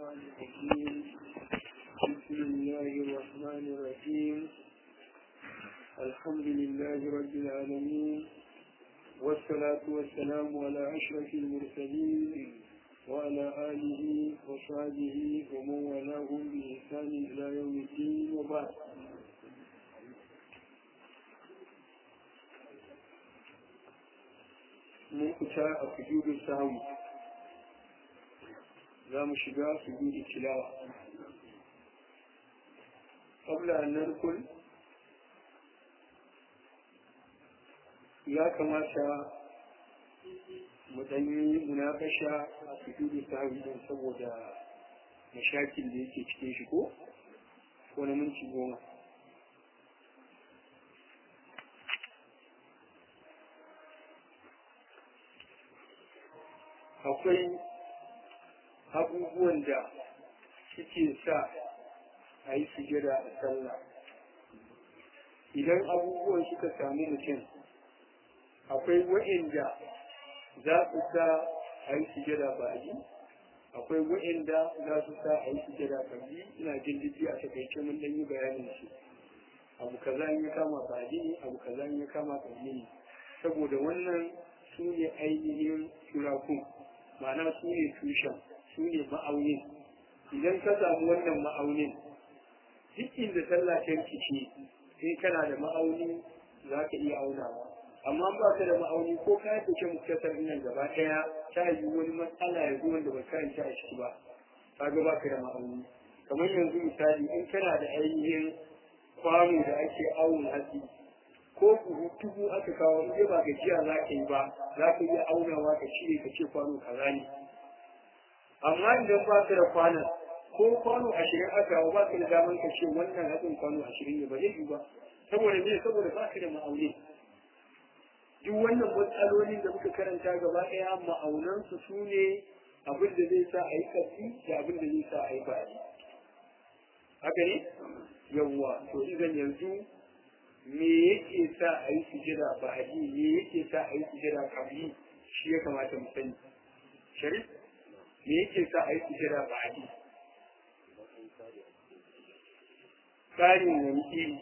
الشيطان الرجيم بسم الله الرحمن الرحيم الحمد لله رب العالمين والصلاة والسلام على أشرف المرسلين وعلى آله وصحبه ومن والاهم بإحسان إلى يوم الدين وبعد mun fita a sujudin sahu za mu shiga sujudin tilawa qabla an narkul ya kamata mu ɗanyi munakasha a sujudin sahu don saboda mashakin da yake cikin shi ko ko na minti goma akwai abubuwan da suke sa a yi sujada a sallah idan abubuwan suka sami mutum akwai wa'inda za su sa a yi sujada ba a yi akwai wa'inda za su sa a yi sujada ba yi ina jin jiki a takaice mun dan yi bayanin su abu kaza in ya kama ba yi abu kaza in ya kama ba yi saboda wannan su ne ainihin turakun ma'ana su ne tushen su ne ma'aunin idan ka samu wannan ma'aunin duk inda sallah ta rikice sai kana da ma'auni za ka iya aunawa amma ba ka da ma'auni ko ka yi ce muktasar nan gaba ɗaya ta yi wani matsala ya zo wanda ba karanta a ciki ba ka ga ba ka da ma'auni kamar yanzu misali in kana da ainihin kwano da ake awon hatsi ko buhu dubu aka kawo in ba gajiya za ka yi ba za ka iya aunawa ka cire ka ce kwano kaza ne amma idan ba ka da kwanan ko kwano ashirin aka kawo ba ka da daman ka ce wannan hatsin kwano ashirin ne ba zai yi ba saboda me saboda ba ka da ma'auni duk wannan matsalolin da muka karanta gaba ɗaya ma'aunansu su ne abin da zai sa a yi ƙarfi da abin da zai sa a yi bayi haka ne yawwa to idan yanzu me yake sa a yi sujada ba a yi me yake sa a yi sujada kabli shi ya kamata mu sani sharif me yake sa a yi sujada ba a yi tsarin wani iri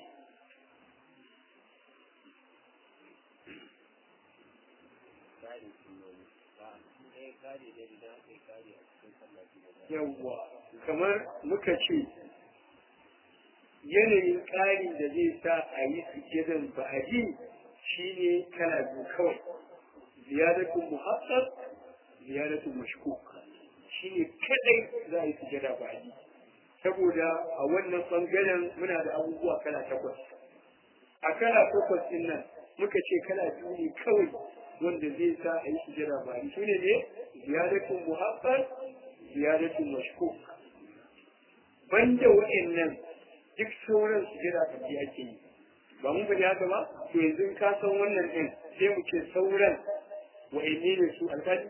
yawwa kamar muka ce yanayin ƙari da zai sa a yi sujadan ba'adi shi ne kana biyu kawai ziyaratun muhassar ziyaratun mashkuk shi ne kadai za a yi sujada ba'adi saboda a wannan bangaren muna da abubuwa kala takwas a kala takwas din nan muka ce kala biyu ne kawai wanda zai sa a yi sujada ba'adi shi ne ne ziyaratun muhassar ziyaratun mashkuk banda wa'annan duk sauran su jira ka ji ake yi ba mun faɗi haka ba to yanzu ka san wannan ɗin sai mu ce sauran wa'anne ne su alƙali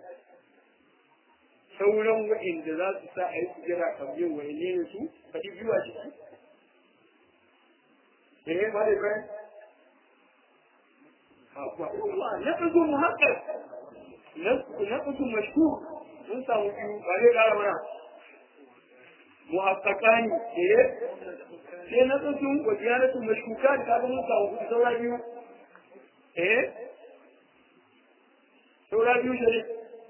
sauran wa'anda za su sa a yi su jira ka biyu wa'anne ne su faɗi biyu a ciki eh ba da bayan na ɗago mu haka na ɗago mashku mun samu biyu ba zai ƙara mana muhaqqaqani eh sai na tsuntsun wa ziyaratu mashkuka da kaga mun samu kuɗi saura biyu eh saura biyu shari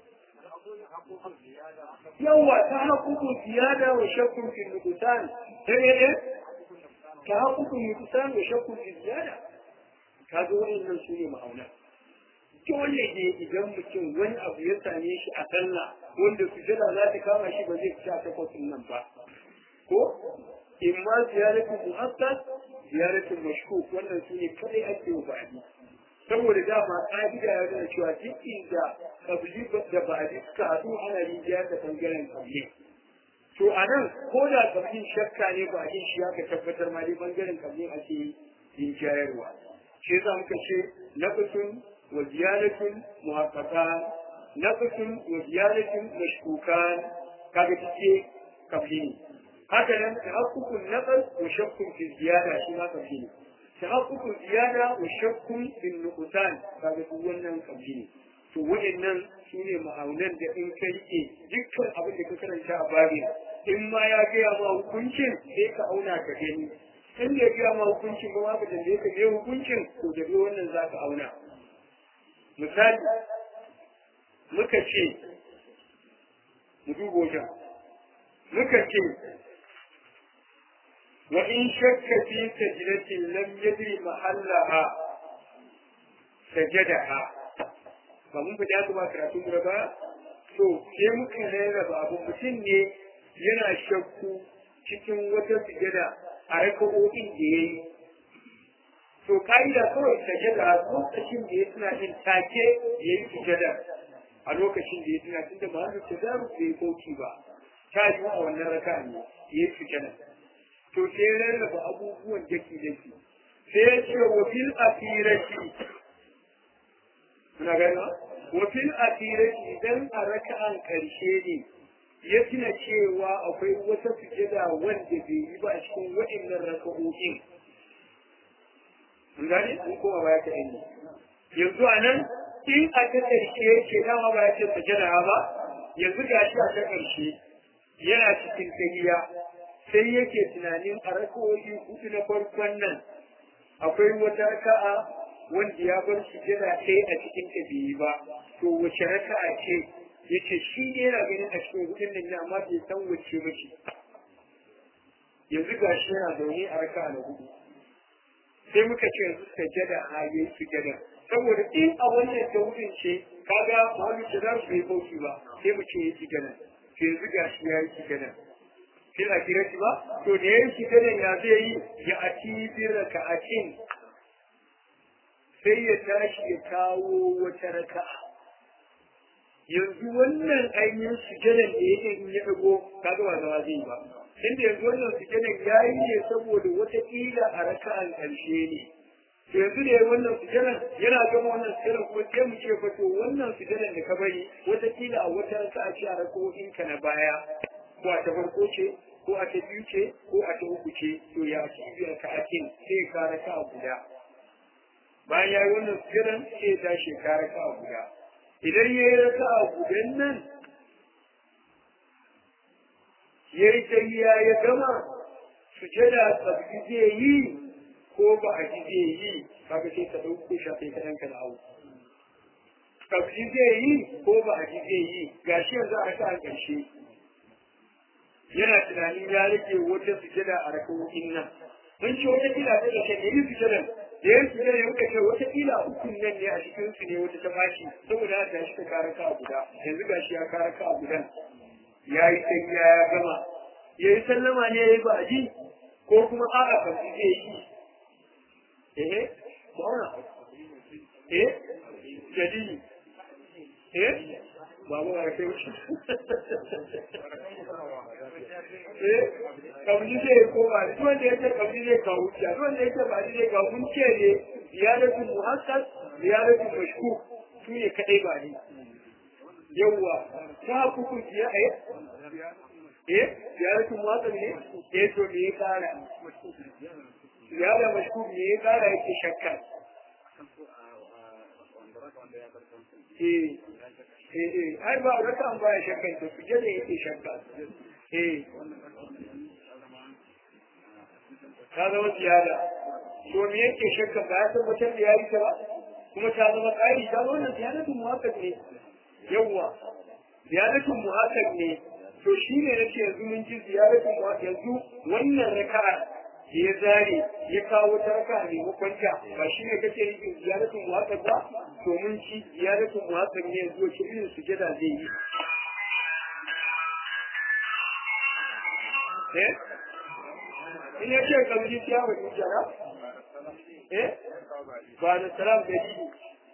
yawa ta haƙuƙun ziyada wa shakkun fi nukusan eh eh ta haƙuƙun nukusan wa shakkun fi ziyada kaga wa'annan su ne ma'auna dole ne idan mutum wani abu ya same shi a sallah wanda sujada za ta kama shi ba zai fita takwas nan ba ko in ma ziyaratul muhassas ziyaratul mashkuk wannan su ne kadai ake wa ba'adi saboda dama ƙa'ida ya nuna cewa duk inda kabli da ba'adi suka haɗu ana rinjiya da bangaren kabli to a nan ko da kablin shakka ne ba'adin shi aka tabbatar ma dai bangaren kablin ake rinjayarwa shi za muka ce nafisun wa ziyaratul muhaqqaqan nafisun wa ziyaratul mashkukan kaga take kabli ne haka nan tahaqqukun naqal wa shakkun fi ziyada shi ma kabli ne tahaqqukun ziyada wa shakkun fi nuqsan kaga duk wannan kabli ne to waɗannan su ne ma'aunan da in ka rike dukkan abin da ka karanta a bari in ma ya gaya ma hukuncin sai ka auna ka gani in da ya gaya ma hukuncin ba ma ka tambaye ka me hukuncin to da wannan za ka auna misali muka ce mu duba wajen muka ce wa in shakka fi sajdatin lam yadri mahallaha sajadaha ba mun fita ku ba karatu mu ba to sai muka rarraba abu mutum ne yana shakku cikin wata sujada a raka'o'in da yayi to ka'ida kawai sajada lokacin da ya tuna din take yayi sujada a lokacin da ya tuna tun da mahallu tazaru bai koki ba ta yi a wannan raka ne ya fi kenan to sai rarraba abubuwan daki daki sai ya ce wa fil asirati kuna gani wa fil asirati idan a raka'an karshe ne ya tuna cewa akwai wata sujada wanda bai yi ba a cikin waɗannan raka'o'in mun gane mun koma baya ta yanzu a nan in a ta ƙarshe ce dama ba ya ce sajada ba yanzu ga shi a ta ƙarshe yana cikin tahiya sai yake tunanin a rakawoyi hudu na farkon nan akwai wata raka'a wanda ya bar shi jira ɗaya a cikin ta biyu ba to wace raka'a ce yace shi ne yana ganin a cikin hudun nan ne amma bai san wace ba ce yanzu ga shi yana zaune a raka'a na hudu sai muka ce yanzu sajada a yayi sujada saboda in a wannan tauhidin ce kaga wani da za su yi bauki ba sai mu ce yake gana sai yanzu ga shi ya yi gana sai a kira shi ba to da ya yi gana ya zai yi ya ati birra ka atin sai ya tashi ya kawo wata raka'a yanzu wannan ainihin sujadan da yake in ya dago kaga ba zama zai yi ba inda yanzu wannan sujadan ya yi ne saboda wata kila a raka'an ƙarshe ne to yanzu da wannan sujadan yana gama wannan sujadan kuma sai mu ce fa to wannan sujadan da ka bari wataƙila a wata raka'a ce a rako'in ka na baya ko a ta farko ce ko a ta biyu ce ko a ta uku ce to ya ci biyar ka akin sai ka raka'a guda bayan ya yi wannan sujadan sai ya tashi ka raka'a guda idan ya yi raka'a gudan nan ya yi tahiya ya gama sujada tsabbi zai yi ko ba a ji zai yi kaga sai ka ɗauko shafe ka ɗanka da hau. Kabji zai yi ko ba a ji zai yi gashi yanzu a raka a ƙarshe. Yana tunanin ya rage wata sujada a rakawoyin nan. Mun ce wata kila ta ƙarshe ne yi sujadan. Da yin sujada ya muka ce wata kila ukun nan ne a cikin su ne wata ta fashi saboda haka shi ta kara ka guda. Yanzu gashi ya kara ka gudan. Ya yi sai ya gama. Ya yi sallama ne ya yi ba a ji ko kuma a'a kabji zai yi. eh bauna eh jadi eh babu a kai wuce eh kabili zai koma duk wanda yake kabili zai kawo wuce duk wanda yake ba zai kawo mun ce ne ziyaratu muhassas ziyaratu mashku su ne kadai ba ne yawwa ta kuku ziya eh eh ziyaratu muhassas ne eh to me ya kara ya da mashkur me ya kara yake shakka eh eh ai ba raka an baya shakkan to suje da yake shakka eh ta zama ziyada to me yake shakka ba ya tabbatar da yayi ta ba kuma ta zama tsari ta wannan ziyadatun muhakkak ne yawwa ziyadatun muhakkak ne to shi ne nake yanzu mun ji ziyadatun muhakkak yanzu wannan raka'a da ya zare ya kawo ta raka a maimakon ta ba shi ne kake yin ziyaratun muhakkak ba to mun ci ziyaratun muhakkak ne yanzu wace irin sujada zai yi eh in ya ce kamar ya wa jara eh ba da salam da shi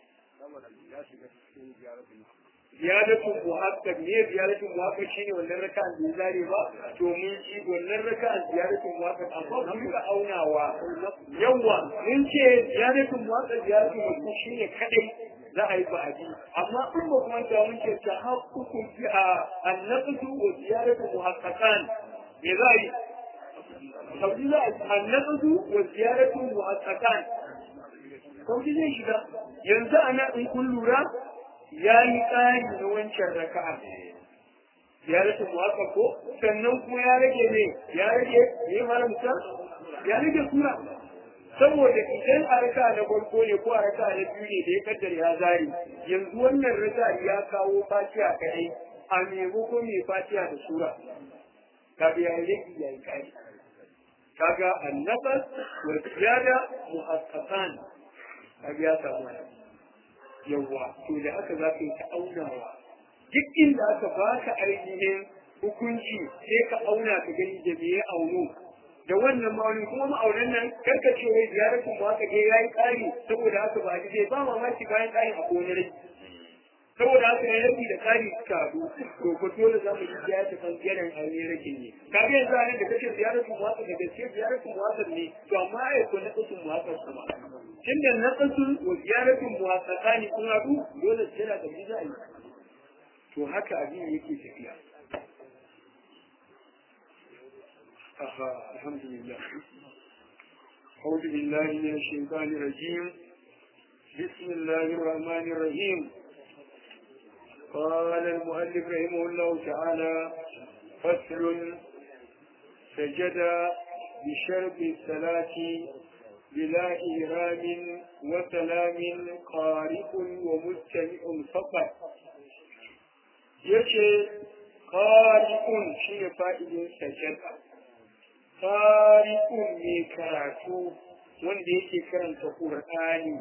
ziyaratun muhakkak ne ziyaratun muhakkak shine wannan raka'an da ya zare ba to mun ji wannan raka'an ziyaratun muhakkak amma mun ga aunawa yawa mun ce ziyaratun muhakkak ziyaratun muhakkak shine kadai za a yi ba'adi amma in ba kuma ta mun ce ta haƙƙuƙun fi a annaqdu wa ziyaratu muhaqqaqan me za a yi sauki za a yi annaqdu wa ziyaratu muhaqqaqan sauki zai shiga yanzu ana in kun lura ya yi tsari na wancan raka'a ziyaratul muwaqqaf ko sannan kuma ya rage ne ya rage ne malam sa ya rage sura saboda idan a raka na farko ne ko a raka na biyu ne da ya kaddara ya zari yanzu wannan raka ya kawo fatiha kadai a maimako mai fatiha da sura kaga ya rage ya yi kai kaga annafas wa ziyada muhaqqaqan kaga ya samu yawa to da haka za ka yi ta aunawa duk inda aka baka ainihin hukunci sai ka auna ka gani da me ya auno da wannan ma'aunin kuma ma'aunin nan karka ce wai ziyaratun mu aka je yayi ƙari saboda haka ba zai ba mamaki bayan ƙarin a kone rai saboda haka ya rabi da ƙari suka haɗu to ko dole za mu yi ziyarata kan ziyarar aure rage ne ka ga yanzu anan da kace ziyaratun mu aka da gaske ziyaratun mu aka ne to amma ai ko na kasun mu aka kuma tunda na kasun wa ziyaratun mu aka tsani kun haɗu dole sai da gaji za a yi to haka abin yake tafiya آها الحمد لله أعوذ بالله من الشيطان الرجيم بسم الله الرحمن الرحيم قال المؤلف رحمه الله تعالى فصل سجد بشرب الصلاة بلا إهرام وسلام قارئ ومستمع فقط يشي قارئ شيء فائد سجد tariƙun mai karatu wanda yake karanta ƙur'ani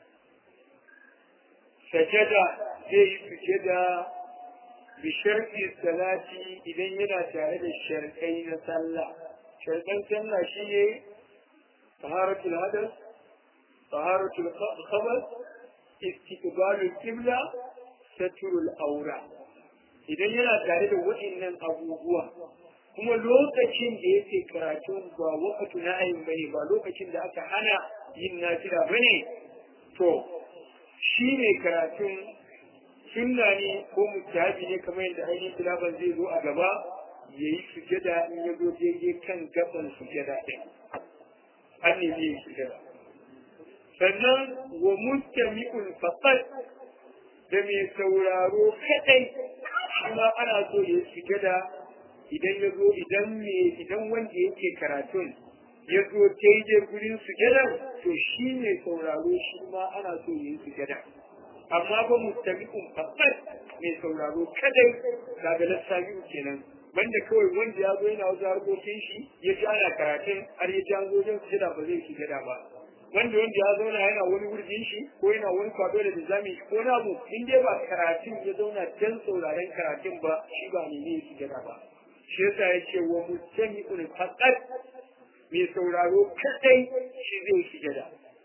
sajada zai yi sujada bisharfi salati idan yana tare da sharkai na sallah sharkan sallah shi ne taharatul hadas taharatul khabar istiqbalul qibla saturul aura idan yana tare da waɗannan abubuwa kuma lokacin da yake karatun ba wakatu na ayin bane ba lokacin da aka hana yin nafila bane to shi ne karatun sunna ne ko mutabi ne kamar yadda ainihin tilaban zai zo a gaba ya yi sujada in ya zo daidai kan gaban sujada ɗin an ne zai yi sujada sannan wa mustami'un faqat da mai sauraro kadai kuma ana so ya yi sujada idan ya zo idan me idan wanda yake karatun ya zo daidai gurin sujada to shi ne sauraro shi ma ana so ya yi sujada amma ba mustami'un faqat mai sauraro kadai daga lissafi kenan banda kawai wanda ya zo yana wasu harkokin shi ya ji ana karatun har ya ji an zo wajen sujada ba zai sujada ba wanda wanda ya zauna yana wani wurgin shi ko yana wani kwado da nizami ko na abu in dai ba karatun ya zauna dan sauraren karatun ba shi ba ne ne sujada ba shi yasa ya ce wa mustami'un faqat mai sauraro kadai shi zai sujada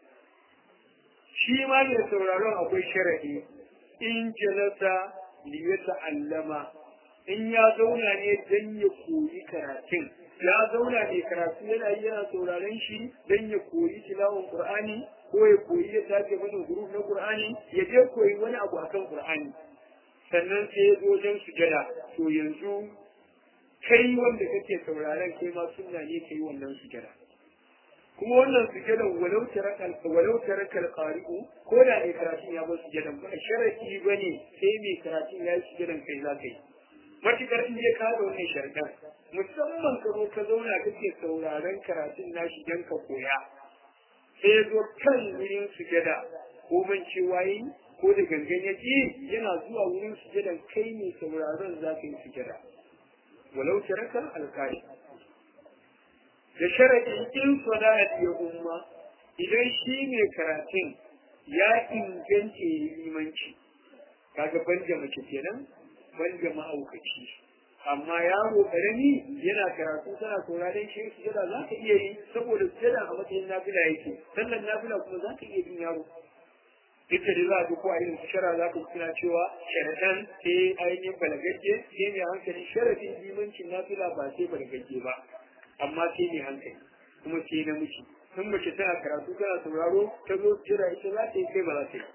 shi ma mai sauraron akwai sharadi in jalasa li allama in ya zauna ne dan ya koyi karatun ya zauna ne karatu yana yi yana sauraron shi dan ya koyi tilawon qur'ani ko ya koyi ya sake mana guruf na qur'ani ya je koyi wani abu akan qur'ani sannan sai ya zo wajen sujada to yanzu kai wanda kake sauraron kai ma sunna ne kai wannan sujada kuma wannan sujadan walau tarakal walau tarakal qari'u ko da mai karatun ya bar sujadan ba sharadi bane sai mai karatun ya yi sujadan kai za ka yi matukar in je ka da wannan sharɗan musamman ka zo ka zauna kake sauraron karatun nashi dan ka koya sai ya zo kan wurin sujada ko ban cewa yi ko da gangan ya yana zuwa wurin sujadan kai ne sauraron za ka yi sujada walau taraka alƙari da sharaɗin in salat ya umma idan shi ne karatun ya inganta ya limanci kaga banja mace kenan banja ma'aukaci amma yaro karami yana karatu tana sauraron shi sujada za ka iya yi saboda sujada a matsayin nafila yake sannan nafila kuma za ka iya bin yaro ita da za a ko a irin shara za ka suna cewa sharaɗan sai ainihin balagagge sai mai hankali sharadin limancin nafila ba sai balagagge ba amma sai mai hankali kuma sai namiji in mace tana karatu tana sauraro ta zo jira ita za ta yi kai ba za ta yi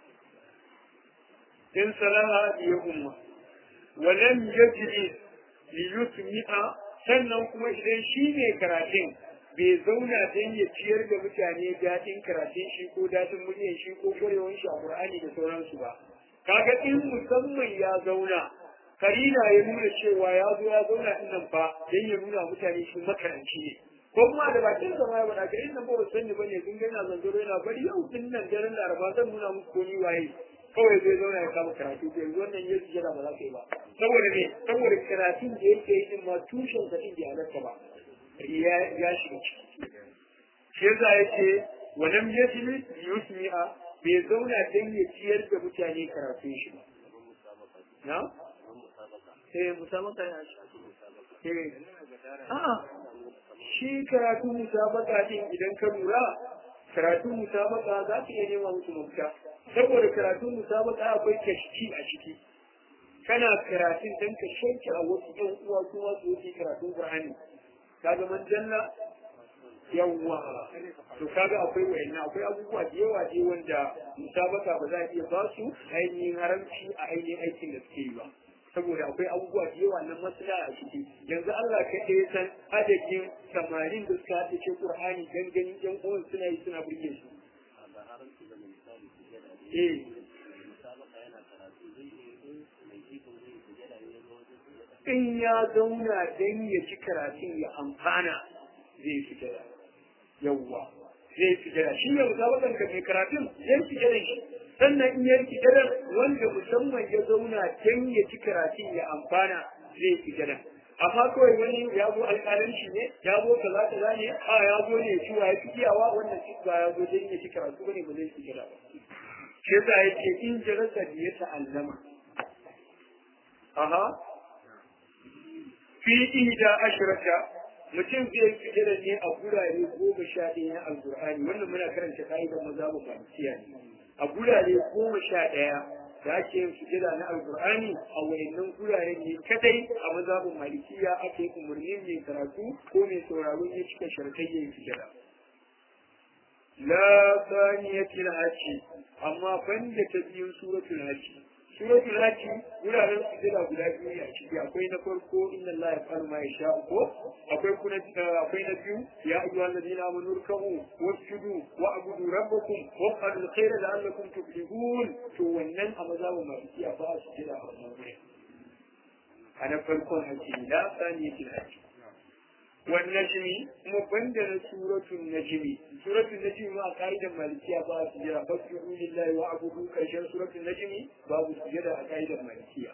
in salaha ya umma walam yajri li yusmi'a sannan kuma idan shi ne karatun bai zauna don ya ciyar da mutane daɗin karatun shi ko daɗin muryar shi ko kwarewar shi a Qur'ani da sauransu ba kaga in musamman ya zauna karina ya nuna cewa ya zo ya zauna din nan fa dan ya nuna mutane shi makaranci ne ko kuma da bakin sa ma ya faɗa ga inda ba su sani bane kun ga yana zanzaro yana bari yau din nan daren laraba zan nuna musu ko ni waye kawai zai zauna ya kama karatu ko yanzu wannan ya jira ba za ka yi ba saboda me saboda karatun da yake yi din ma tushen sa din bai halarta ba ya ya shiga ciki shi yasa yake walam yajlis yusmi'a bai zauna dan ya ciyar da mutane karatun shi ba na eh musabaka ya shi eh a'a shi karatu musabaka din idan ka lura karatu musabaka za ka iya nema musu mafita saboda karatu musabaka akwai kashki a ciki kana karatun dan ka shanki a wasu ɗan uwa su ma su yi karatun Qur'ani kaga man janna yawwa to kaga akwai wayannan akwai abubuwa da yawa dai wanda musabaka ba za a iya ba su ainihin haramci a ainihin aikin da suke yi ba saboda akwai abubuwa da yawa na maslaha a ciki yanzu Allah ka ɗaya san adadin samarin da suka haɗa ce Qur'ani dan ganin ƴan uwan suna yi suna burge su eh in ya zauna dan ya ci karatun ya amfana zai fi jira yawwa zai fi jira shi ne musabakan ka mai karatun zai fi jira shi sannan in ya fi jira wanda musamman ya zauna dan ya ci karatun ya amfana zai fi jira amma kawai wani ya zo alƙalanci ne ya zo kaza kaza ne a ya zo ne shi ya fi iyawa wannan shi ba ya zo dan ya ci karatu bane ba zai fi jira ba shi yasa yake in jarasa ya ta'allama aha fi ihda ashrata mutum zai fitira ne a gurare goma sha ɗaya na alƙur'ani wannan muna karanta ka'idar mazhabin malikiya ne a gurare goma sha ɗaya da ake yin fitira na alƙur'ani a wayannan gurare ne kadai a mazhabin malikiya ake yi umarnin mai karatu ko mai sauraro ya cika sharkai yin fitira la saniyatil hajji amma banda ta biyun suratul hajji suratul hajji wuraren sujada guda biyu ne a ciki akwai na farko inna Allah ya fa'alu ma yasha ko akwai kuna akwai na biyu ya ayyuhal ladina amanu ruk'u wasjudu wa abudu rabbakum wa qalu alkhayra la'allakum tuflihun to wannan a mazhabin maliki a ba su jira a wannan wurin a na farkon hajji la saniyatul hajji والنجم مبندل سورة النجم سورة النجم ما قاعدة مالكية باب سجرة فاسجدوا لله واعبدوا كشان سورة النجم باب سجرة قاعدة مالكية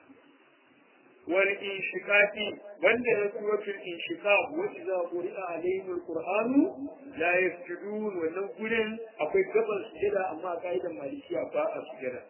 والإنشقاق بندل سورة الإنشقاق وإذا قرئ عليهم القرآن لا يسجدون ونقول أقول قبل سجرة أما قاعدة مالكية باب سجرة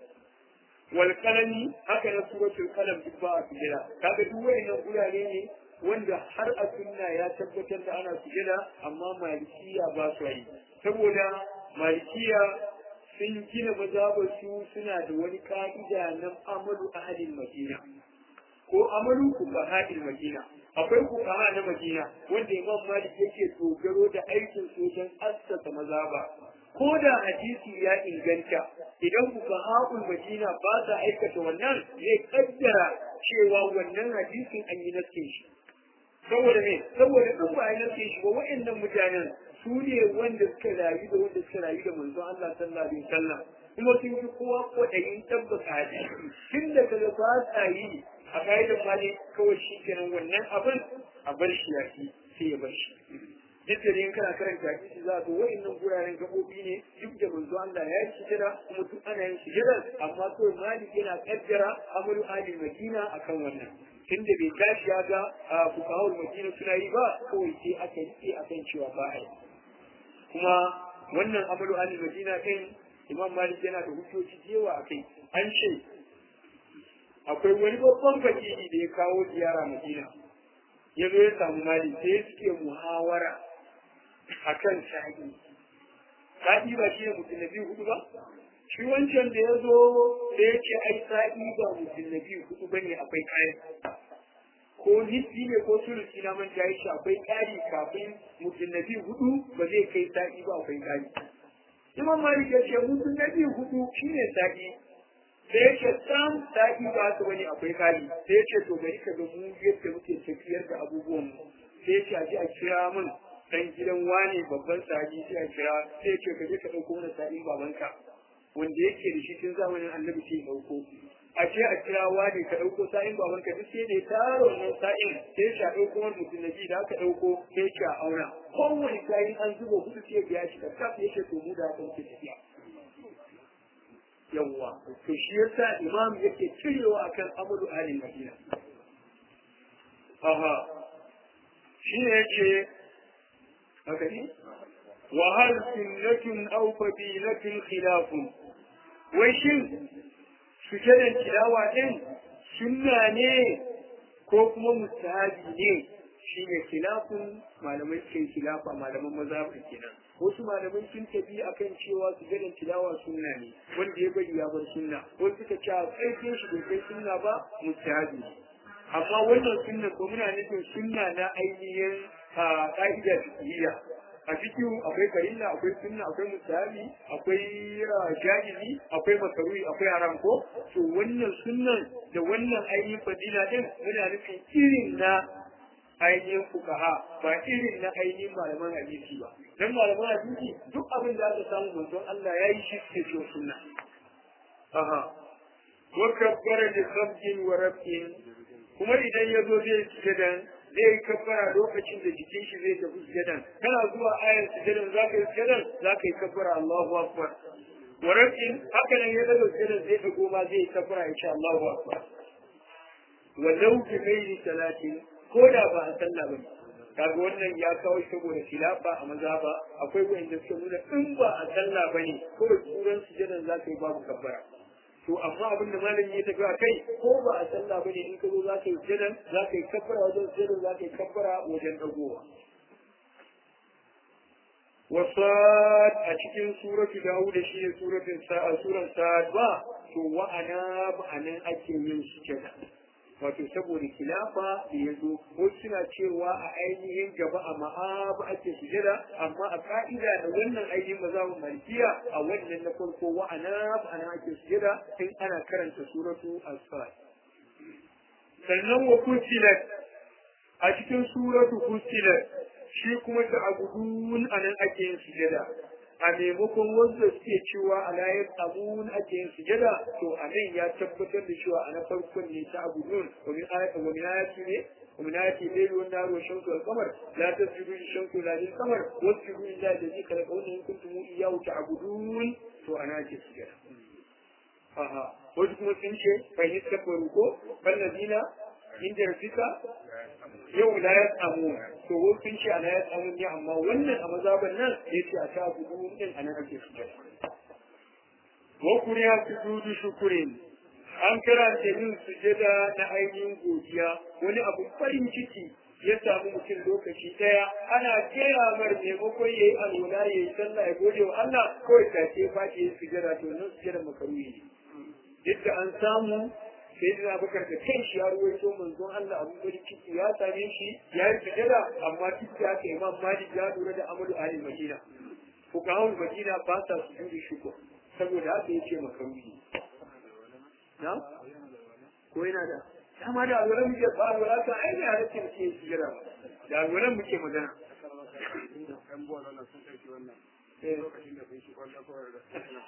والقلم هكذا سورة القلم باب سجرة كذا دوين نقول عليه wanda har a sunna ya tabbatar da ana sujada amma malikiya ba su yi saboda malikiya sun gina mazhabar su suna da wani ka'ida na amalu ahalin madina ko amalu fuqaha'il madina akwai fuqaha na madina wanda imam malik yake dogaro da aikin su wajen assasa mazhaba ko da hadisi ya inganta idan fuqaha'ul madina ba sa aikata wannan zai kaddara cewa wannan hadisin an yi naskin shi saboda me saboda in ba a narke shi ba wa'annan mutanen su ne wanda suka rayu da wanda suka rayu da manzon Allah sallallahu alaihi wasallam kuma sun fi kowa kwaɗayin tabbata hadisi tun da kaga ba sa yi a ka'idar mali kawai shi kenan wannan abin a bar shi ya fi sai ya bar shi duk da in kana karanta hadisi za ga wa'annan guraren gabobi ne duk da manzo Allah ya yi sujada kuma duk ana yin sujada amma kawai malik yana kaddara amalu ahli madina akan wannan tunda bai tashi ya ga fukahul madina suna yi ba kawai sai aka rike akan cewa ba a yi kuma wannan amalu ahli madina din imam malik yana da hujjoji jewa akai an ce akwai wani babban fakiri da ya kawo ziyara madina ya zo ya samu malik sai suke muhawara akan sa'i sa'i ba shi ne mutum na biyu hudu ba shi wancan da ya zo da ya ce ai sa'i ba mutum na biyu hudu ba ne akwai kayan ko nisbi ne ko sulusi na manta ya ce akwai ƙari kafin mutum na biyu hudu ba zai kai sa'i ba akwai ƙari imam malik ya ce mutum na biyu hudu shi ne sa'i sai ya ce sam sa'i ba su wani akwai ƙari sai ya ce to bari ka ga mu yadda muke tafiyar da abubuwan mu sai ya ce a ji a kira min dan gidan wane babban sahabi sai a kira sai ya ce ka je ka ɗauko mana sa'in babanka wanda yake da shi tun zamanin annabi sai ya ɗauko a ce a kira wani ka ɗauko sa'in baban ka duk sai da ya tara wannan sa'in sai ya ɗauko wani mutum na ji da aka ɗauko sai ya auna kowane sa'in an zuba hudu sai ya shi ka kaf ya ce to mu da haka muke tafiya yawwa to shi yasa imam yake cirewa akan amalu alin madina aha shi ne yake haka ne wa hal sunnatun aw fadilatun khilafun wai shin sujadan tilawa din sunna ne ko kuma mustahabi ne shine khilafun malamai ke khilafa malaman mazhabin kenan wasu malamai sun tafi akan cewa sujadan tilawa sunna ne wanda ya bari ya bar sunna wasu suka ce a ƙarfin shi bai kai sunna ba mustahabi ne amma wannan sunna ko muna nufin sunna na ainihin ka'ida fiqhiyya a cikin akwai farilla akwai sunna akwai musahabi akwai jahili akwai makaruhi akwai haram ko to wannan sunnan da wannan ainihin fadila din muna nufin irin na ainihin fukaha ba irin na ainihin malaman hadisi ba dan malaman hadisi duk abin da aka samu manzon Allah ya yi shi ke cewa sunna aha wa kabbara li khamsin wa rabin kuma idan ya zo zai sujadan zai yi kabbara lokacin da jikin shi zai tafi sujadan kana zuwa ayar sujadan za ka yi sujadan za ka yi kabbara Allahu akbar warakin haka nan ya daga sujadan zai dago ma zai yi kabbara insha Allahu akbar walau bi ghairi salatin ko da ba a sallah ba kaga wannan ya kawo saboda khilafa a maza ba akwai wanda suka nuna in ba a sallah bane ko da turan sujadan za ka yi babu kabbara to amma abin da malami ya tafi a kai ko ba a sallah bane in ka zo za ka yi jiran za ka yi kabbara wajen jiran za ka yi kabbara wajen dagowa wasad a cikin suratu dawud shi ne suratun sa'a suran sa'ad ba to wa'ana ba anan ake yin sujada wato saboda kilafa da ya zo ko suna cewa a ainihin gaba a ma'aba ake sujada amma a ka'ida da wannan ainihin mazhabin malikiya a wannan na farko wa'ana ana ake sujada in ana karanta suratu as-sad sannan wa kusilat a cikin suratu kusilat shi kuma ta abudun anan ake yin sujada a maimakon wanda suke cewa a layar amun ake yin sujada to a nan ya tabbatar da cewa a na farkon ne ta abudun wa min ayati ne ومن آيات الليل والنهار والشمس والقمر لا تسجدوا للشمس ولا للقمر واسجدوا لله الذي خلقهن إن كنتم إياه تعبدون فأنا أجي السجدة أها wasu kuma sun ce fa yi tabbaru ko ballazina inda rafika yau la ya samu to wasu sun ce ana ya samu ne amma wannan a mazaban nan ya ce a ta gudu din a nan ake sujada wa kuriya sujudu shukurin an karanta yin sujada na ainihin godiya wani abu farin ciki ya samu mutum lokaci daya ana kera mar maimakon ya yi alwala ya yi sallah ya gode wa Allah kawai ta ce ba ke yin sujada to nan sujada makaruhi ne duk da an samu sai da bakar da kan shi ya ruwaito manzon Allah abu farin ciki ya same shi ya yi sujada amma duk da haka imam Malik ya lura da amalu ahli Madina fuqahul Madina ba sa sujudi shukur saboda haka yake makaruhi na ko yana da dama da alwalan muke ba alwala ta ai da yake muke jira da alwalan muke magana ɗan buwa wannan sun ɗauki wannan lokacin da sun shi kwallo kawai da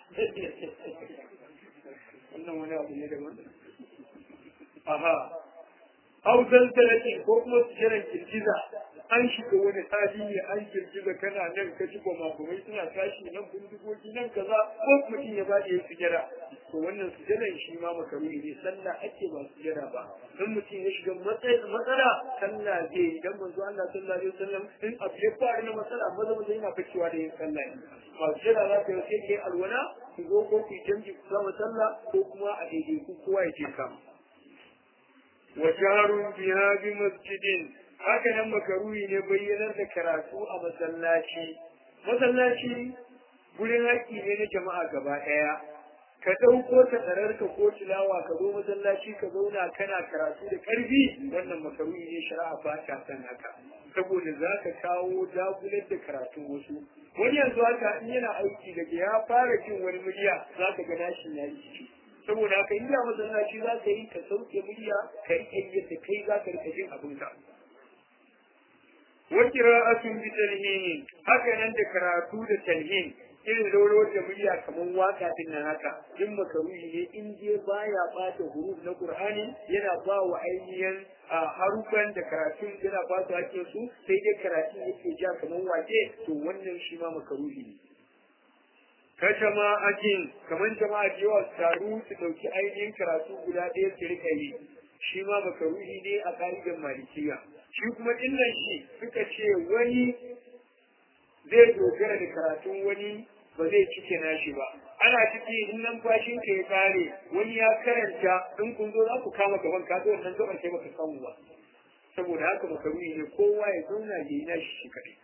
wannan wani abu ne daban aha au zalzalatin ko kuma jiran girgiza an shiga wani hali ne an girgiza kana nan ka ji gwamagwamai suna tashi nan bindigogi nan kaza ko mutum ya ba da ya sujada to wannan sujadan shi ma makaruni ne sallah ake ba sujada ba in mutum ya shiga matsala sallah zai yi dan manzo Allah sallallahu alaihi wasallam in abu ya faru na matsala maza maza yana ficewa da yin sallah ne ba sujada za ka yi sai kai alwala ku zo ko ku jamji ku zama sallah ko kuma a daidai ku kowa ya je kama wa jarun biha bi masjidin haka nan makaruhi ne bayyanar da karatu a masallaci masallaci gurin haƙƙi ne na jama'a gaba ɗaya ka ɗauko ta tsararka ko tilawa ka zo masallaci ka zauna kana karatu da ƙarfi wannan makaruhi ne shari'a ba ta san haka saboda za ka kawo dagular da karatun wasu wani yanzu haka in yana aiki daga ya fara jin wani murya za ka ga nashin ya yi ciki saboda haka inda masallaci za ka yi ka sauke murya ka riƙe yadda kai za ka riƙa jin abinka wa qira'atun bi talhin haka nan da karatu da talhin irin rawar da murya kamar waka din nan haka in makaruhi ne in je baya bata huruf na qur'ani yana ba wa ainihin harufan da karatun yana ba su hakkin su sai dai karatun yake ja kamar wake to wannan shi ma makaruhi ne ka jama'atin kamar jama'a da yawa su taru su dauki ainihin karatu guda ɗaya su rika yi shi ma makaruhi ne a ƙa'idar malikiya shi kuma illan shi suka ce wani zai dogara da karatun wani ba zai cike nashi ba ana ciki in numfashin ka ya kare wani ya karanta in kun zo za ku kama gaban ka zo wannan gaban sai baka samu ba saboda haka makaruhi ne kowa ya zauna ya yi nashi shi kaɗai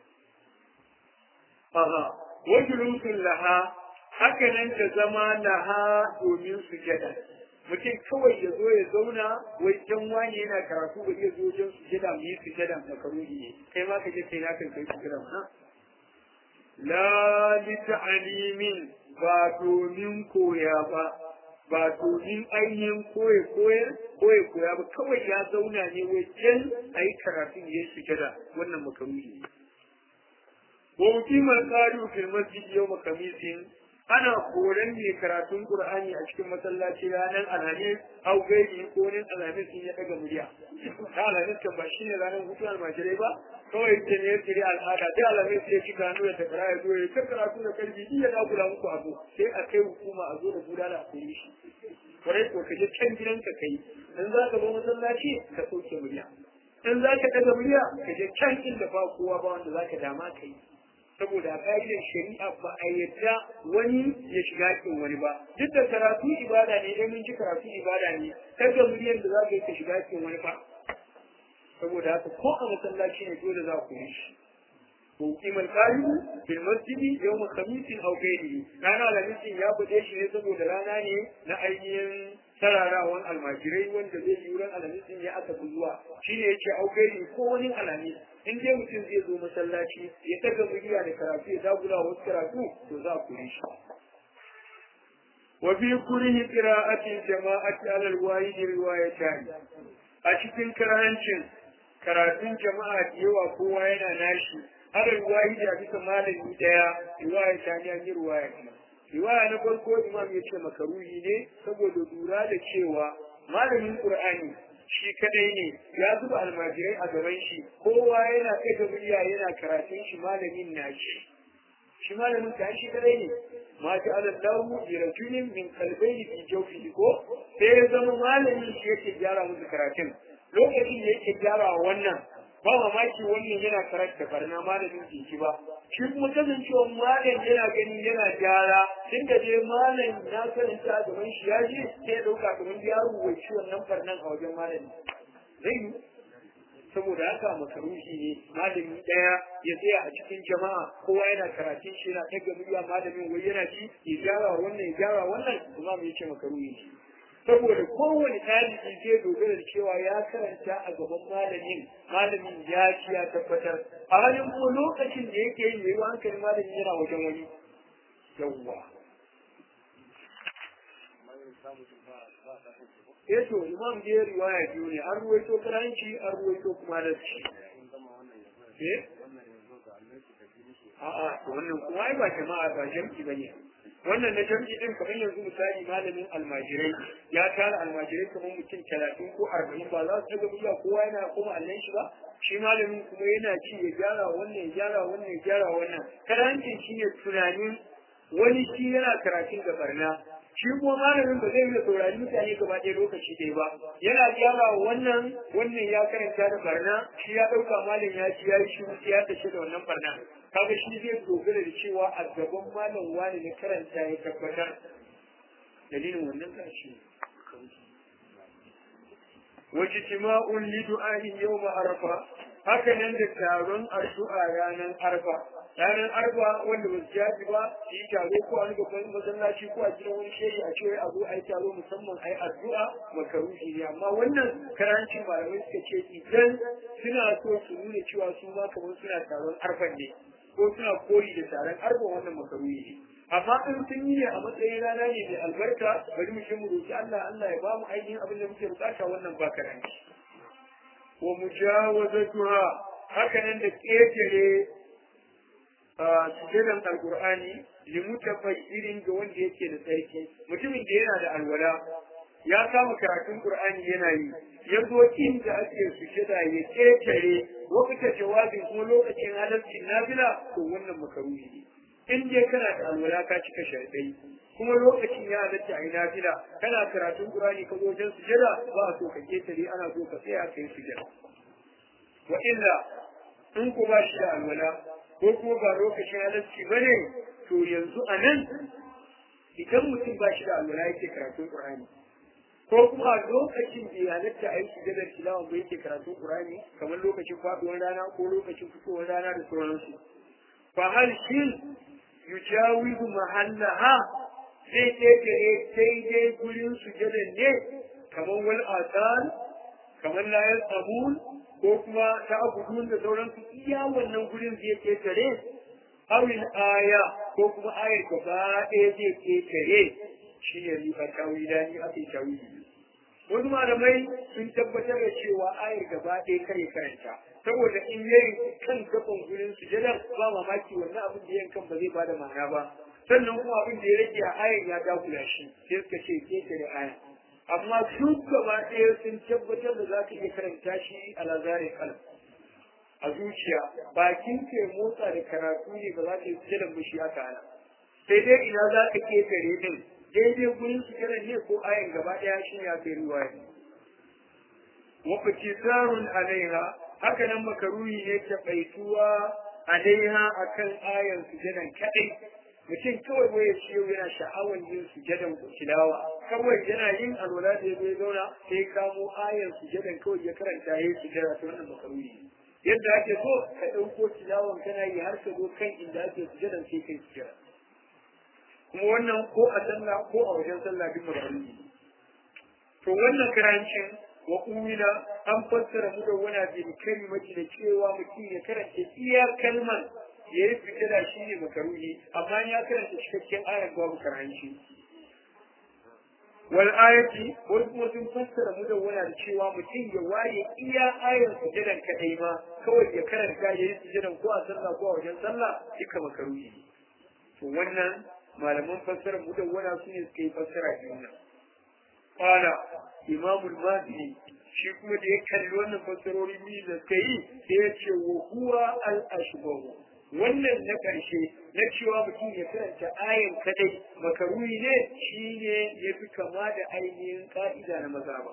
aha wajulutun laha haka nan ta zama laha domin sujada mutum kawai ya zo ya zauna wai dan wani yana karatu ba zai zo wajen sujada mu yi sujada makaruhi ne kai ma ka je kai na kan kai sujada na la li ta'limin ba domin koya ba ba domin ainihin koye koye koye koya ba kawai ya zauna ne wajen a yi karatun ya sujada wannan makaruhi ne wa mutumar tsari fil masjid yau makamisin ana koran ne karatun qur'ani a cikin masallaci ranar alhamis au gairi ko wani alhamis in ya daga murya ta alhamis kan ba shine ranar hutu almajirai ba kawai ita ne ya al'ada dai alhamis ya ci gano da takara ya zo ya ta karatu da karfi iya da kula muku abu sai a kai hukuma a zo da gudana a koyi shi kwarai ko ka je can gidanka kai in za ka zo masallaci ka sauke murya in za ka daga murya ka je can inda ba kowa ba wanda za ka dama ka yi saboda ƙa'idar shari'a ba a yadda wani ya shiga cikin wani ba duk da karatu ibada ne idan mun ji karatu ibada ne kaga miliyan da za ka yi ka shiga cikin wani ba saboda haka ko a masallaci ne dole za ku yi shi ko kiman qalibu fil masjidi yawm khamis aw ghayrihi rana alhamisin ya bude shi ne saboda rana ne na ainihin sararawan almajirai wanda zai yi wurin alhamisin ya aka zuwa shine yace au gairi ko wani alhamis in dai mutum zai zo masallaci ya daga murya da karatu ya dagula wasu karatu to za ku yi shi wa fi kurihi qira'atil jama'ati ala alwahid riwayatan a cikin karancin karatun jama'a da yawa kowa yana nashi ala alwahid a bisa malami daya riwayatan ya yi riwaya riwaya na farko imam ya ce makaruhi ne saboda lura da cewa malamin qur'ani shi kadai ne ya zuba almajirai a gaban shi kowa yana ɗaga murya yana karatun shi malamin na shi shi malamin ka shi kadai ne ma ta ala lahu bi rajulin min qalbayni fi jawfihi ko sai ya zama malamin shi yake gyara musu karatun lokacin da yake gyara wannan ba mamaki wannan yana karanta barna malamin jiki ba shi kuma kasancewa malam yana gani yana gyara tun da dai malam na karanta a gaban shi ya je sai ya dauka kamar ya rubuci wannan barnan a wajen malami zai yi saboda haka makaruhi ne malami daya ya tsaya a cikin jama'a kowa yana karatun shi yana daga murya malamin wai yana ji ya gyara wannan ya gyara wannan kuma mu yace makaruhi ne saboda kowane ɗalibi zai dogara da cewa ya karanta a gaban malamin malamin ya ci ya tabbatar a halin ko lokacin da yake yin yayi hankali malamin yana wajen wani yawwa eh to imam da ya riwaya biyu ne an ruwaito karanci an ruwaito kuma da shi eh a'a to wannan kuma ai ba jama'a ba jam'i bane wannan na jam'i din kamar yanzu misali malamin almajirai ya tara almajirai kamar mutum talatin ko arba'in ba za su daga murya kowa yana kuma allon shi ba shi malamin kuma yana ci ya gyara wannan ya gyara wannan ya gyara wannan karancin shi ne tunanin wani shi yana karatun da barna shi kuma malamin ba zai iya saurari mutane gaba ɗaya lokaci ɗaya ba yana gyara wannan wannan ya karanta da barna shi ya ɗauka malam ya ci ya yi shi ya tashi da wannan barna kaga shi zai dogara da cewa a gaban malam wani na karanta ya tabbatar dalilin wannan kashi wace tima'un li du'ahin yawma arfa haka nan da taron addu'a ranar arfa ranar arfa wanda ba su jaji ba su yi taro ko a babban masallaci ko a gidan wani shehi a cewa a zo a yi taro musamman a yi addu'a makaruhi ne amma wannan karancin malamai suka ce idan suna so su nuna cewa su ma kamar suna taron arfan ne ko suna koyi da taron arfa wannan makaruhi ne amma in sun yi ne a matsayin rana ne mai albarka bari mu mu roki Allah Allah ya ba mu ainihin abin da muke bukata wannan ba karanci wa mujawazatuha haka nan da ƙetare sujadan alqur'ani limutafayyirin ga wanda yake da tsarki mutumin da yana da alwala ya kama karatun qur'ani yana yi ya zo inda ake sujada ya ketare wakata jawabin kuma lokacin halarcin nafila to wannan makaruhi ne in dai kana da alwala ka cika sharadai kuma lokacin ya halatta a yi nafila kana karatun qur'ani ka zo wajen sujada ba a so ka ketare ana so ka tsaya kai sujada wa illa in ku ba shi da alwala ko kuma ba lokacin halarci ba ne to yanzu a nan idan mutum ba shi da alwala yake karatun qur'ani ko kuma lokacin da ya halatta a yi sujadar tilawa ba yake karatun qur'ani kamar lokacin faduwar rana ko lokacin fitowar rana da sauransu fa hal shin yujawizu mahallaha zai ƙetare daidai gurin sujadar ne kamar wal asal kamar layar abun ko kuma ta abudun da sauransu iya wannan gurin zai ƙetare awin aya ko kuma ayar gaba ɗaya zai ƙetare shi ne riba tawila ni ake tawili wasu malamai sun tabbatar da cewa ayar gaba ɗaya kare karanta saboda in yayin kan gaban gurin sujadar ba mamaki wannan abin da yankan ba zai bada ma'ana ba sannan kuma abin da ya rage a ayar ya dagula shi sai suka ce ƙetare aya amma su gaba ɗaya sun tabbatar da za ka iya karanta shi a lazarin kalam a zuciya bakin ke motsa da karatu ne ba za ka yi sujjadan ba shi haka ana sai dai ina za ka ketare din daidai gurin sujjadan ne ko ayan gaba ɗaya shi ne aka yi riwaya wa fitisarun alaiha haka nan makaruhi ne ta baituwa alaiha akan ayan sujjadan kadai mutum kawai waya shi yau yana sha'awar yin sujadan tilawa kawai yana yin alwala da ya zauna sai kamo ayan sujadan kawai ya karanta ya yi sujada ta wannan makaruhi yadda ake so ka ɗauko tilawan kana yi har ka zo kan inda ake sujadan sai kai sujada kuma wannan ko a sallah ko a wajen sallah duk makaruhi to wannan karancin wa umina an fassara mu da wani bin kalimati da cewa mutum ya karanta iya kalman ya yi fitila shi ne makaruhi amma ya karanta cikakken ayar babu karanci wal ayati wani kuma sun fassara mu da wani da cewa mutum ya waye iya ayar sujadan kadai ma kawai ya karanta ya yi sujadan ko a sallah ko a wajen sallah duka makaruhi to wannan malaman fassara mu da wani su ne suka yi fassara biyu nan qala imamul mahdi shi kuma da ya kalli wannan fassarori biyu da suka yi sai ya ce wa huwa al ashbahu wannan na ƙarshe na cewa mutum ya karanta ayan kadai makaruni ne shi ne ya fi kama da ainihin ƙa'ida na mazaba.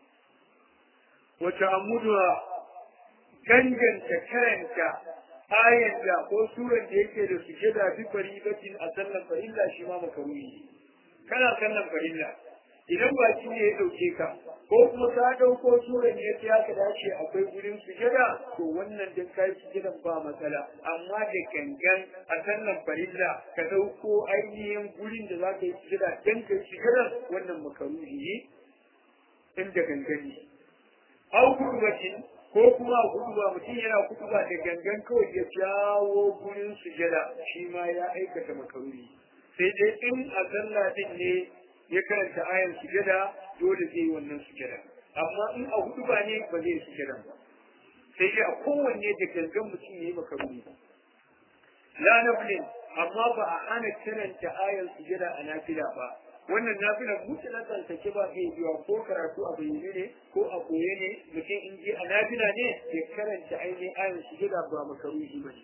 Wata amuduwa ganganta karanta ayan da ko suran da yake da su da fi faribatin a sallan farilla shi ma makaruni ne. Kana sallan farilla idan ba shi ne ya ɗauke ka ko kuma ka ɗauko suran ne ya ka dace akwai gurin sujada to wannan din kai sujadan ba matsala amma da gangan a sannan farilla ka ɗauko ainihin gurin da za ka yi sujada dan kai sujadan wannan makaruhi ne inda gangani au kudubatin ko kuma kuduba mutum yana kuduba da gangan kawai ya jawo gurin sujada shi ma ya aikata makaruhi sai dai in a sallah din ne ya karanta ayan sujada dole zai yi wannan sujada amma in a hudu ba ne ba zai sujada ba sai dai a kowanne da gangan mutum ya yi makaruni la naflin amma ba a hana karanta ayan sujada a nafila ba wannan nafila mutu na tsantake ba zai biya ko karatu a bayyane ne ko a koye ne mutum in je a nafila ne ya karanta ainihin ayan sujada ba makaruni ba ne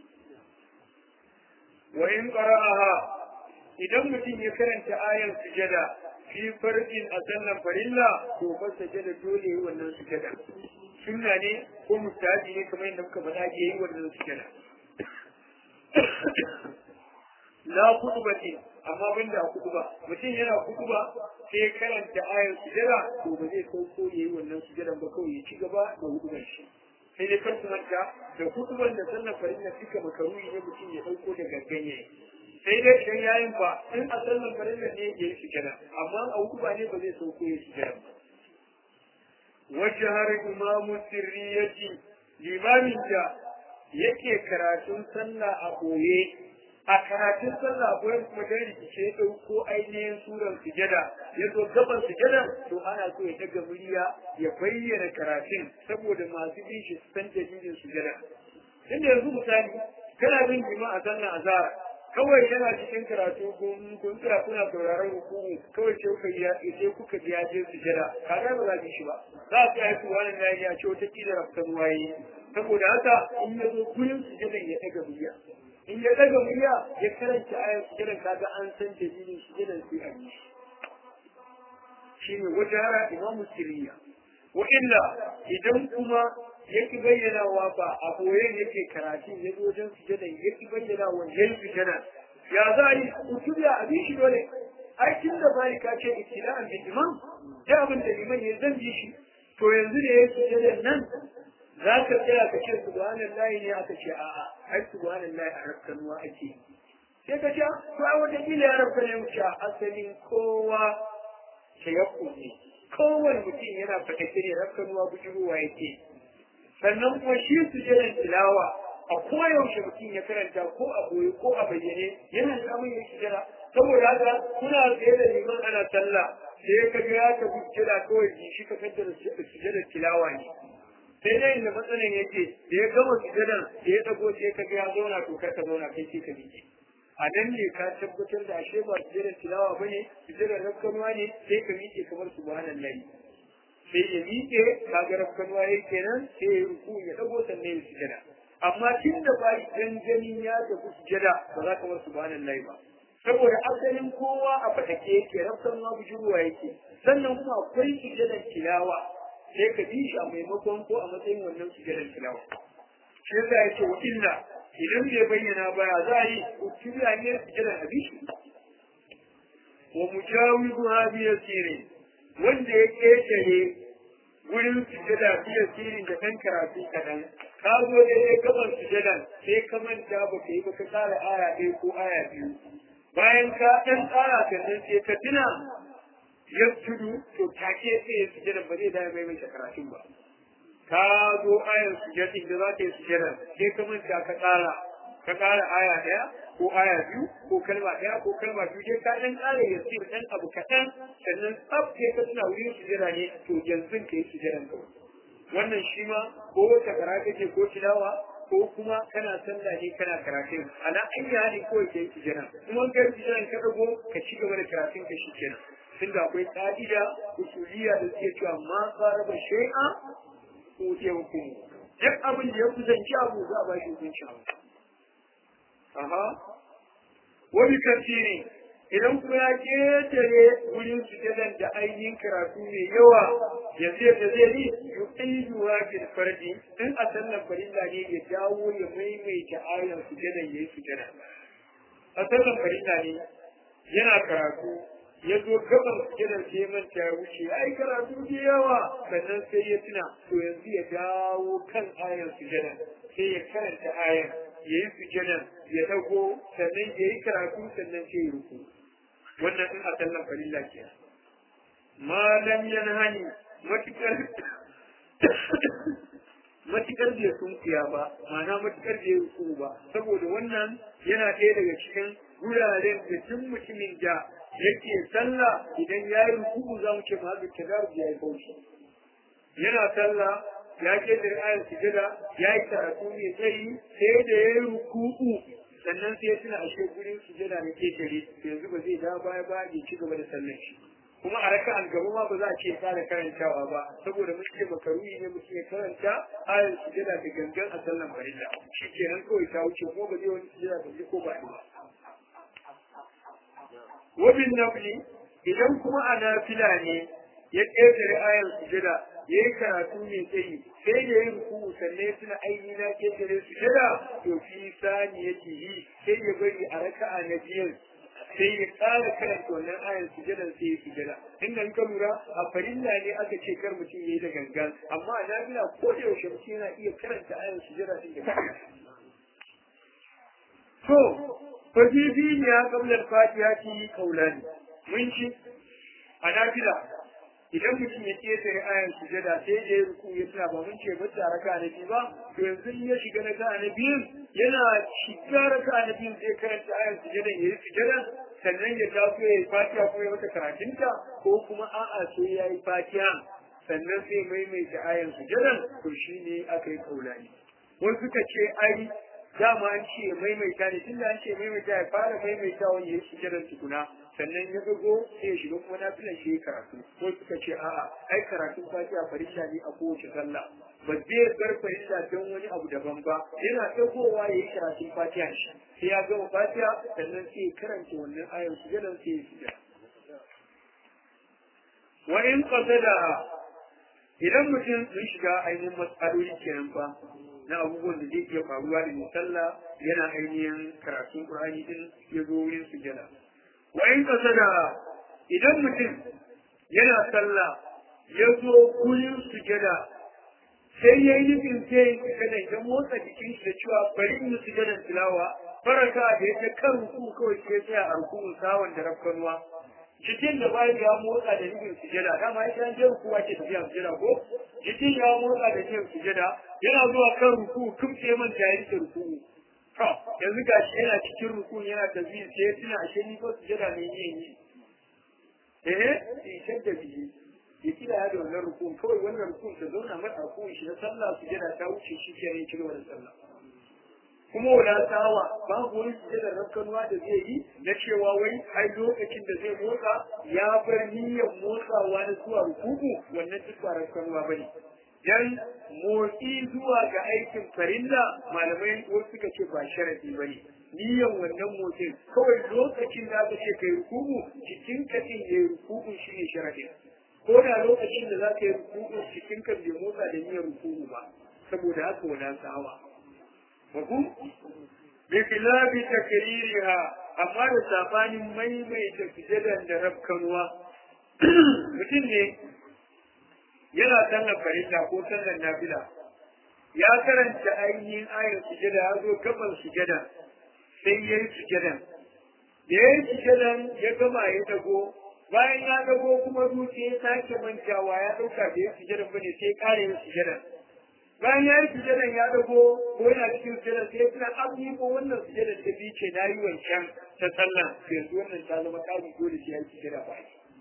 wa in qara'aha idan mutum ya karanta ayan sujada fi farjin a sallan farilla to fa sajada dole yi wannan sujada sunna ne ko mustahabi ne kamar yadda muka faɗa ke yi wannan sujada la kutubati amma ban da kutuba mutum yana kutuba sai ya karanta ayar sujada to ba zai sauko ya yi wannan sujadan ba kawai ya ci gaba da hudubar shi sai dai kan manta da kutuban da sallan farilla suka makaruni ne mutum ya ɗauko da gangan ya sai dai idan yayin fa in a sallan farilla ne ya yi sujada amma a hukuba ne ba zai sauko ya sujada ba wajen har imamu sirriyati limamin da yake karatun sallah a ɓoye a karatun sallah a ɓoye kuma dan rikice ya ɗauko ainihin suran sujada ya zo gaban sujada to ana so ya daga murya ya bayyana karatun saboda masu bin shi su san dalilin sujada inda yanzu misali kana bin jima a sannan azhar kawai yana cikin karatu kun kun tsira kuna sauraron hukumu kawai sai kuka ya sai kuka biya je su jira kaga ba za ki shi ba za ku yi ku wannan na ya ce wata kila rafkan waye saboda haka in ya zo gurin su jira ya daga biya in ya daga biya ya karanta ayar su jira kaga an san dalilin su jira sai a yi shine wajara imamu siriya wa illa idan kuma yake bayyanawa ba a koyon yake karatu ya zo wajen sujada yake bayyana wa yayin sujada ya za a yi utubiya abin shi dole ai tun da bari ka ce ibtila'an da imam da abin da liman ya zan bi shi to yanzu da ya sujada nan za ka tsaya ka ce subhanallahi ne aka ce a'a ai subhanallahi a rakkanuwa ake sai ka ce to ai wata kila ya rabka ne mu ce asalin kowa tayakkun ne kowane mutum yana fatakke ne rakkanuwa bujirowa yake sannan kuma shi su jiran tilawa a koyaushe mutum ya karanta ko a boye ko a bayyane yana da amin ya jira saboda haka kuna tsaye da liman ana sallah sai ka ga ya tafi jira kawai ji shi ka kaddara sujadar tilawa ne sai dai inda matsalan yake da ya gama sujadar da ya dago sai ka ga ya zauna to kar ka zauna kai sai ka miƙe a nan ne ka tabbatar da ashe ba sujadar tilawa bane sujadar rakkanuwa ne sai ka miƙe kamar subhanallahi sai ya miƙe kaga rafkanuwa ya kenan sai ya ruku ya dago sannan ya sujada amma tun da ba ganganin ya tafi sujada ba za ka wasu banan lai ba saboda asalin kowa a fatake yake rafkanuwa bujuruwa yake sannan kuma akwai sujadan tilawa sai ka bi shi a maimakon ko a matsayin wannan sujadan tilawa shi yasa yake wa illa idan bai bayyana baya za a yi utubiya ne sujadan abishi wa mujawizuha bi yasirin wanda ya ƙetare wurin sujada fiye sirin da kan karatu kaɗan ka zo da ya gaban sujadan sai ka manta ba ka yi ba ka tsara aya ɗaya ko aya biyu bayan ka ɗan tsara sannan sai ka tuna ya tudu to take sai ya sujada ba zai daya mai mai karatun ba ka zo ayan sujadin da za ka yi sujadan sai ka manta ka tsara ka tsara aya ɗaya ko aya biyu ko kalma ɗaya ko kalma biyu dai ka ɗan ƙara ya ce ɗan abu kaɗan sannan tsaf sai ka tuna wurin sujada ne to yanzu ka yi sujadan ka wannan shi ma ko wata kara kake ko tilawa ko kuma kana sallah ne kana karatun ana an yi hali ko ke yi sujada kuma ka yi sujadan ka ɗago ka ci gaba da karatun ka shi kenan tunda akwai ƙa'ida usuliya da suke cewa ma qaraba shay'a ko ke hukumu duk abin da ya kusanci abu za a ba shi hukunci abu aha wani kasiri idan kuma ya ketare wurin sujadan da ainihin karatu mai yawa yanzu yadda zai yi yuqiduwa bil fardi in a sallan farilla ne ya dawo ya maimaita ayan sujadan yayi sujada a sallan farilla ne yana karatu ya zo gaban sujadan sai ya manta ya wuce ai karatu da yawa sannan sai ya tuna to yanzu ya dawo kan ayan sujadan sai ya karanta ayan ya yi sujadan ya dago sannan ya yi karatu sannan sai ya ruku wannan in a sallan farilla ke malam yanhani matukar matukar bai sunkuya ba ma'ana matukar bai ruku ba saboda wannan yana ɗaya daga cikin wuraren da duk mutumin da yake sallah idan ya yi ruku za mu ce ma ta ya yi bauchi yana sallah ya ke da ayar sujada ya yi karatu mai tsayi sai da ya yi ruku'u sannan sai ya tuna ashe gurin sujada ne ke tare yanzu ba zai da baya ba ya ci gaba da sallan shi kuma a raka an gaba ma ba za a ce fara karantawa ba saboda mun ce makaruhi ne mutum ya karanta ayar sujada da gangan a sallan farilla shi kenan kawai ta wuce kuma ba zai wani sujada ba ko ba ba wabin nafli idan kuma a nafila ne ya ƙetare ayar sujada ya yi karatu mai tsayi sai da yin ruku sannan suna aini na ƙetare sujada to fi sani yake yi sai ya bari a raka'a na biyan sai ya ƙara karanta wannan ayar sujadan sai ya sujada inda ka lura a farilla ne aka ce kar mutum ya yi da gangan amma a nafila ko da yaushe mutum yana iya karanta ayar sujada din da to fajibi ne ya kamlar fatiha ki kaulani mun ci a nafila idan mutum ya ƙetare ayan sujada sai da ya ruku ya tuna ba mun ce ba ta raka na biyu ba to yanzu in ya shiga na ka na biyun yana shiga raka na biyun sai karanta ayan sujada ya yi sujada sannan ya taso ya yi fatiha ko ya mata karatunta ko kuma a'a sai ya yi fatiha sannan sai maimaita ayan sujadan to shi ne aka yi kaulani wasu suka ce ai dama an ce maimaita ne tunda an ce maimaita ya fara maimaita wani ya shi jiran tukuna sannan ya dago sai ya shiga kuma nafilan shi ya karatu ko suka ce a'a ai karatun fatiha farilla ne a kowace sallah ba zai bar farilla don wani abu daban ba yana dagowa ya yi karatun fatiha shi sai ya gama fatiha sannan sai ya karanta wannan ayar sujadan sai ya shiga wa in qasada idan mutum sun shiga ainihin matsaloli kenan fa na abubuwan da zai iya faruwa da misalla yana ainihin karatun Qur'ani din ya zo wurin sujada. Wa in kasada idan mutum yana sallah ya zo wurin sujada sai ya yi nufin sai sujada ya motsa jikin shi da cewa bari mu sujadan tilawa faraka da ya kan ruku kawai sai tsaya a rukun sawan da rafkanuwa jikin da bayan ya motsa da nufin sujada dama ya san jin kuwa ke tafiya sujada ko jikin ya motsa da nufin sujada yana zuwa kan ruku kum sai man jayi da ruku to yanzu gashi yana cikin ruku yana tafiya sai tuna ashe ni ko sujada ne yin yi eh sai da biyi ya kira ya da wannan rukun kawai wannan rukun ta zauna mata rukun shi na sallah sujada ta wuce shi ke yin kirwa da sallah kuma wadatawa babu wani sujadar rakkanuwa da zai yi na cewa wai ai lokacin da zai motsa ya bar niyyar motsawa na zuwa rukuku wannan duk ba rakkanuwa ba ne dan motsi zuwa ga aikin farilla malamai wasu suka ce ba sharadi ba ne niyyar wannan motsin kawai lokacin da aka ce kai rukuku cikin ka din ya rukuku shi ne sharadin ko da lokacin da za ka yi rukuku cikin ka bai motsa da niyyar rukuku ba saboda haka wadatawa Mafu? Bikilabi takririha amma da sabanin maimaita sujadan da rafkanuwa. Mutum ne yana sallar farilla ko sallar nafila. Ya karanta ainihin ayar sujada ya zo gaban sujada sai ya yi sujadan. Da ya yi sujadan ya gama ya dago bayan ya dago kuma zuciya ya sake mantawa ya ɗauka da ya sujadan bane sai ya ƙara yin sujadan. bayan ya yi sujadan ya dago ko yana cikin sujadan sai tuna abu ko wannan sujadan ta bi ce na yi wancan ta sallah yanzu wannan ta zama kari dole sai ya yi sujada ba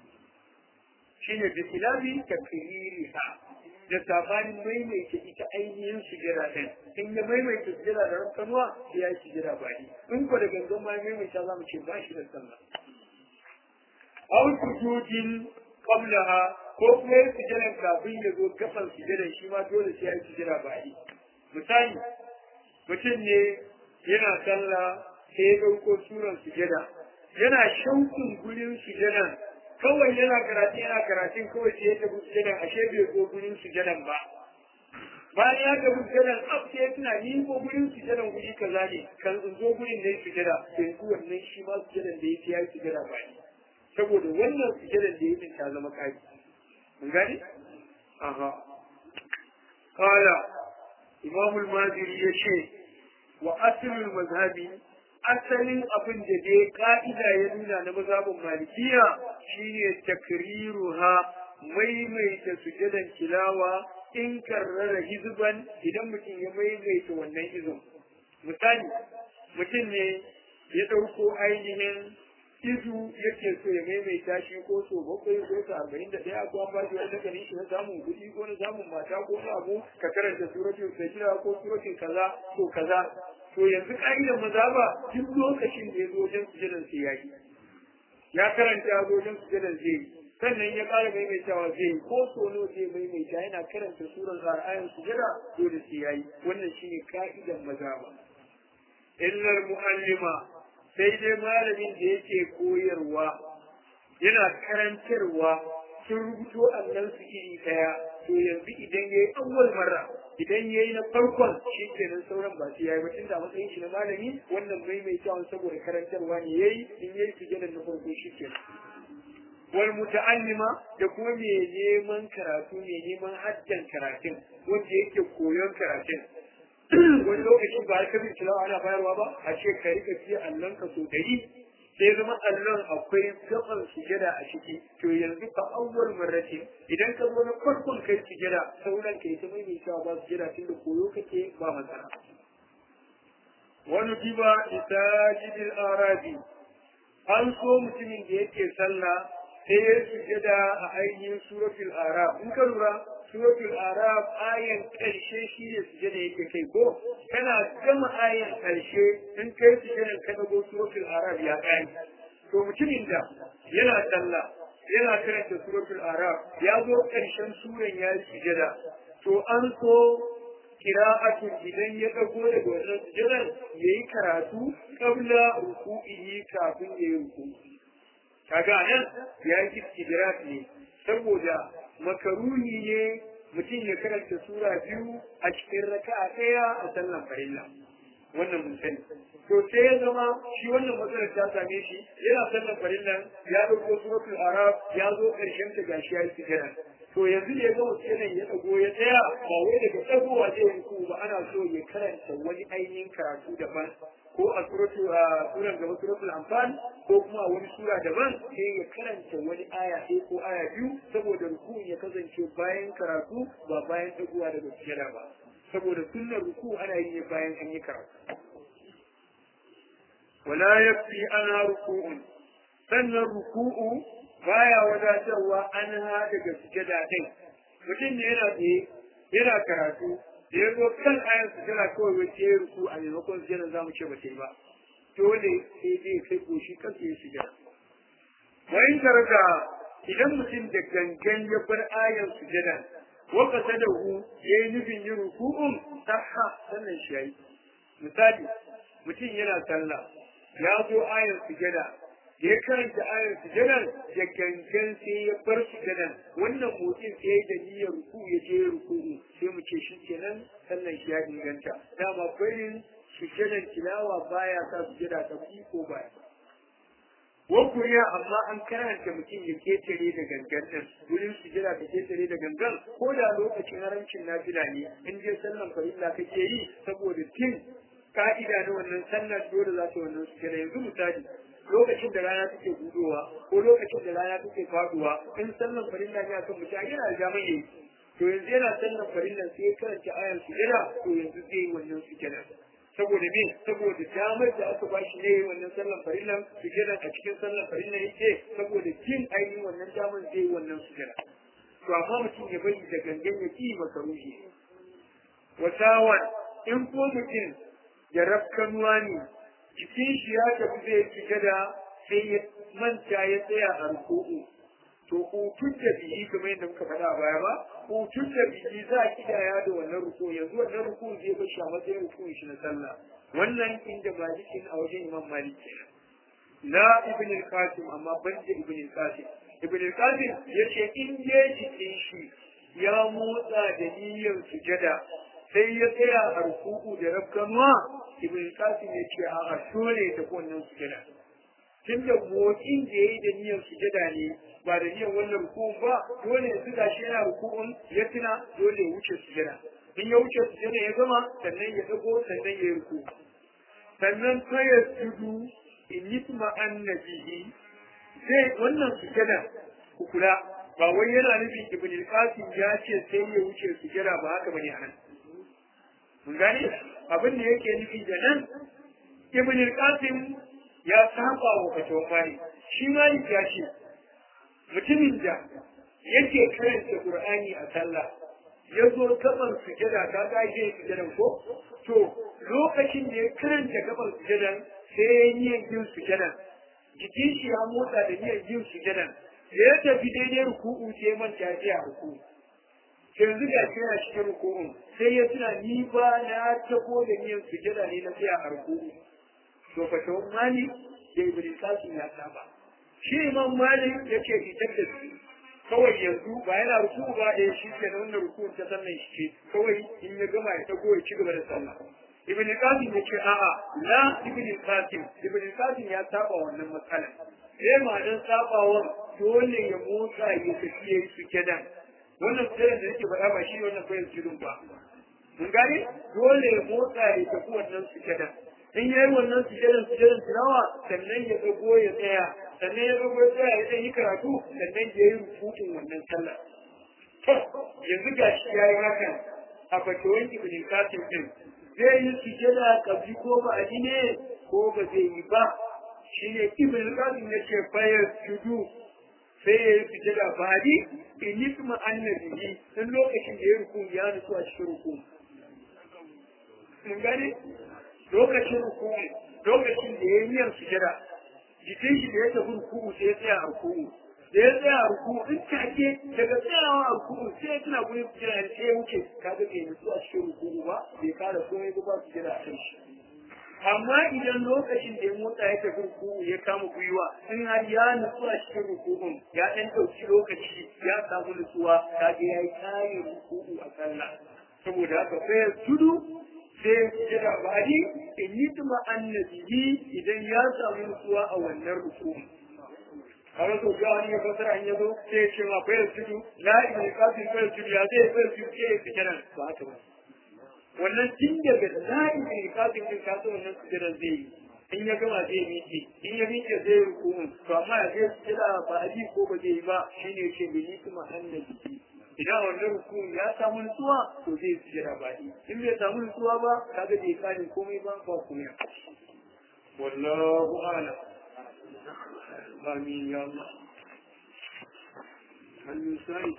shi ne bisilabi ka kiriri ha da sabanin maimaita ita ainihin sujada ɗin in ya maimaita sujada da rankanuwa sai ya yi sujada ba in ko da gangan ma maimaita za mu ce ba shi da sallah au sujudin qablaha ko kuma yin sujadan kafin ya zo gaban sujadan shi ma dole sai ya yi sujada ba yi misali mutum ne yana sallah sai ya ɗauko suran sujada yana shaukin gurin sujadan kawai yana karatu yana karatun kawai sai ya tafi sujadan ashe bai zo gurin sujadan ba bayan ya tafi sujadan ab sai ya tuna ni ko gurin sujadan guri kaza ne kan in zo gurin da ya sujada yanzu wannan shi ma sujadan da ya ya yi sujada ba yi saboda wannan sujadan da ya ta zama kaji mun gani aha qala imam al-maziri yace wa aslul mazhabi asalin abin da dai ka'ida ya nuna na mazhabin malikiya shine takriruha maimaita sujadan tilawa in karrara hizban idan mutum ya maimaita wannan izin misali mutum ne ya ɗauko ainihin izu yake so ya maimaita shi ko so bakwai ko so arba'in da ɗaya ko an ba shi wani ganin shi na samun kuɗi ko na samun mata ko na abu ka karanta suratul sajira ko suratul kaza ko kaza to yanzu ka'idar maza ba duk lokacin da ya zo wajen sujadan sai ya yi ya karanta ya zo wajen sujadan zai yi sannan ya ƙara maimaitawa zai yi ko so nawa zai maimaita yana karanta suran ayan sujada dole sai ya yi wannan shine ka'idar maza ba illar mu'allima sai dai malamin da yake koyarwa yana karantarwa sun rubuto allon su iri daya to yanzu idan yayi awwal marra idan yayi na farkon shi kenan sauran ba su yayi ba tunda matsayin shi na malami wannan maimaitawa saboda karantarwa ne yayi in yayi sujadan na farko shi kenan wal muta'allima da kuma mai neman karatu mai neman haddan karatun wanda yake koyon karatun wani lokaci ba har kabin tilawa ana bayarwa ba a ce ka rika fiye allon ka so dari sai zama allon akwai gaban sujada a ciki to yanzu fa awwal marrati idan ka zo na farkon kai sujada sauran kai ta mai cewa ba sujada tun da koyo kake ba matsala wani diba isajidil arabi an so mutumin da yake sallah sai ya sujada a ainihin suratul arab in ka lura suratul araf ayan karshe shi ne sujada yake kai ko kana gama ayan karshe in kai sujadan ka dago suratul araf ya kai to mutumin da yana sallah yana karanta suratul araf ya zo karshen suran ya yi sujada to an so kira'atu idan ya dago daga wannan sujadan yayi karatu qabla ruku'ihi kafin yayi ruku'i kaga nan ya yi istidrak ne saboda makaruni ne mutum ya karanta sura biyu a cikin raka'a ɗaya a sallan farilla wannan mun sani to sai ya zama shi wannan matsalar ta same shi yana sallan farillan ya ɗauko suratul arab ya zo ƙarshen ta gashi ya yi sujada to yanzu da ya ga mutum ya ɗago ya tsaya ba wai daga ɗagowa zai ruku ba ana so ya karanta wani ainihin karatu daban ko a suratu a suran gaba suratul anfal ko kuma a wani sura daban sai ya karanta wani aya ɗaya ko aya biyu saboda ruku ya kasance bayan karatu ba bayan dagowa daga sujada ba saboda sunnar ruku ana yi ne bayan an yi karatu wala yakfi ana ruku'un sannan ruku'u baya wadatarwa an ha daga sujada ɗin mutum ne yana tsaye yana karatu da ya zo kan ayan sujada kawai wace ya ruku a maimakon sujada za mu ce ba ta yi ba dole sai dai kai goshi kansa ya sujada wayin karga idan mutum da gangan ya bar ayan sujada wa qasadahu yayi nufin yin ruku'un sahha sannan shi yayi misali mutum yana sallah ya zo ayan sujada da ya karanta ayar sujadan da gangan sai ya bar sujadan wannan motsin sai da niyyar ruku ya je ruku sai mu ce shi kenan sannan shi ya inganta dama barin sujadan tilawa baya sa sujada ta ko baya wakuriya amma an karanta mutum ya ketare da gangan din wurin sujada ta ketare da gangan ko da lokacin haramcin nafila ne in je sallan farilla kake yi saboda tin ka'ida na wannan sallar dole za ta wannan sujada yanzu misali lokacin da rana take gudowa ko lokacin da rana take faduwa in sallan farilla ne akan mutum yana da damar yayi to yanzu yana sallan farilla sai ya karanta ayan sujada to yanzu zai yi wannan sujada saboda me saboda damar da aka ba shi ne wannan sallan farillan sujada a cikin sallan farilla yake saboda jin ainihin wannan damar zai yi wannan sujada to amma mutum ya bari da gangan ya ki maka ruhi wasawan in ko mutum ya rafkanuwa ne jikin shi ya tafi zai sujada sai ya manta ya tsaya a ruku'u to hutun da biyi kamar yadda muka faɗa a baya ba hutun da biyi za a kidaya da wannan ruku yanzu wannan ruku zai bar shi a matsayin rukun shi na sallah wannan inda malikin a wajen imam malik kenan la ibn al-qasim amma ban da ibn al-qasim ibn al-qasim yace in je jikin shi ya motsa da niyyar sujada sai ya tsaya a ruku'u da rafkanuwa ibn qasim ya ce a dole ta wannan sujada tun da motsin da yayi da niyyar sujada ne ba da niyyar wannan ruku'un ba dole ya tuda shi yana ruku'un ya tuna dole ya wuce sujada in ya wuce sujada ya gama sannan ya dago sannan ya yi ruku sannan fa ya tudu in yi tuma annabihi zai wannan sujada ku kula ba wai yana nufin ibn qasim ya ce sai ya wuce sujada ba haka bane a nan mun gane abin da yake nufi da nan ibn al-qasim ya saba wa fatawan mali shi malik ya ce mutumin da yake karanta qur'ani a sallah ya zo gaban sujada ta ga yake sujadan ko to lokacin da ya karanta gaban sujadan sai ya yi yin sujadan jikin shi ya motsa da niyyar yin sujadan da ya tafi daidai ruku'u sai manta ya ruku'u yanzu ga shi yana cikin ruku'un sai ya tuna ni ba na tabo da niyan sujada ne na tsaya a ruku'u to fa to mali da ibn qasim ya saba shi imam malik yake fitar da su kawai yanzu ba yana ruku'u ba da shi ke da wannan ruku'un ta sannan shi ce kawai in ya gama ya tago ya ci gaba da sallah ibn qasim ya ce a'a la ibn qasim ibn qasim ya saba wannan matsala sai ma dan sabawan dole ya motsa ya tafi ya yi sujadan wannan kujerar da nake faɗa ba shi wannan koyar jirgin ba mun gane dole ya motsa ya tafi wannan sujadan in yayi wannan sujadan sujadan tilawa sannan ya dago ya tsaya sannan ya dago ya tsaya ya yi karatu sannan ya yi rubutun wannan sallah to yanzu ga shi ya yi hakan a fatawan ibn qasim din zai yi sujada kabli ko ba a ne ko ba zai yi ba shine ibn qasim ya ce fayar judu sai ya yi sujada ba'adi in yi kuma annabi in lokacin da ya ruku ya nutsu a cikin ruku mun gane lokacin ruku lokacin da ya yi niyyar sujada jikin shi da ya tafi ruku sai ya tsaya a ruku da ya tsaya a ruku in take daga tsayawa a ruku sai ya tuna gurin sujada sai ya wuce kaga bai nutsu a cikin ruku ba bai kara komai ba ba sujada a kan shi amma idan lokacin da ya motsa ya tafi ruku'u ya kama gwiwa in har ya nutsu a cikin ruku'un ya ɗan ɗauki lokaci ya samu nutsuwa kaga ya yi kare ruku'u a sallah saboda haka sai ya tudu sai ya jira bari in yi tuma annabihi idan ya samu nutsuwa a wannan ruku'un kawai sau ga wani ya fasara an yazo sai ya ce ma fayar tudu la ibn qasim fayar tudu ya zai fayar tudu sai ya fita nan ba haka ba wannan tun daga layin da kafin din kaso wannan sujjada zai yi in ya gama zai miƙe in ya miƙe zai ruku to amma ya zai sujjada ba a ko ba zai yi ba shine ce bi ni kuma annabi idan wannan ruku ya samu nutsuwa to zai sujjada ba in bai samu nutsuwa ba kaga bai kani komai ba ba komai wallahu a'lam amin ya Allah